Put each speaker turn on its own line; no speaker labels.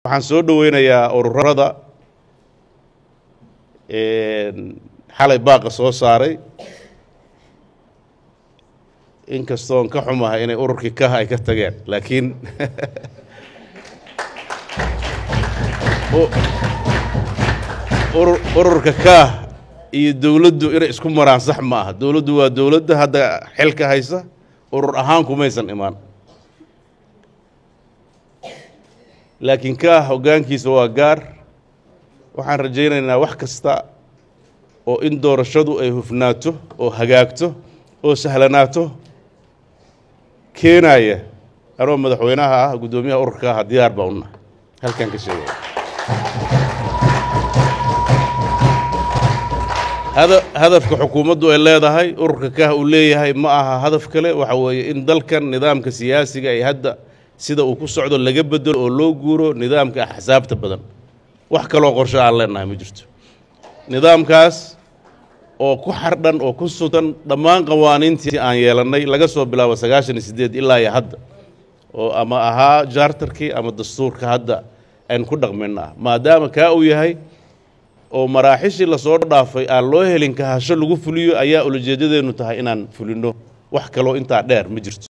waxaan soo dhoweynayaa ururada xalay baaqa soo saaray inkastoon ka xumahay inay ururkii kaha ay ka tageen laakiin ururka kaah iyo dowladdu inay isku maraan sax ma aha dowladdu waa dowladda hadda xilka haysa urur ahaan kumaysan imaan laakiin kaah hoggaankiisa waa gaar waxaan rajaynaynaa wax kasta oo in doorashadu ay hufnaato oo hagaagto oo sahlanaato keenaya anoo madaxweynaha ah guddoomiyaha ururka ah diyaar baa una halkaan ka sheegaya hadafka xukuumaddu ay leedahay ururka kaah uu leeyahay ma aha hadaf kale waxa weeye in dalkan nidaamka siyaasiga ay hadda sida uu ku socdo laga bedelo oo loo guuro nidaamka axsaabta badan wax kaloo qorsho aan leenahay ma jirto nidaamkaas oo ku xardhan oo ku sutan dhammaan qawaaniintii aan yeelannay laga soo bilaabo sagaashan iyo siddeed ilaa iyo hadda oo ama ahaa jaartarkii ama dastuurka hadda aynu ku dhaqmayna ah maadaama kaa uu yahay oo maraaxishii lasoo dhaafay aan loo helin kahasho lagu fuliyo ayaa ulajeedadeennu tahay inaan fulinno wax kaloo intaa dheer ma jirto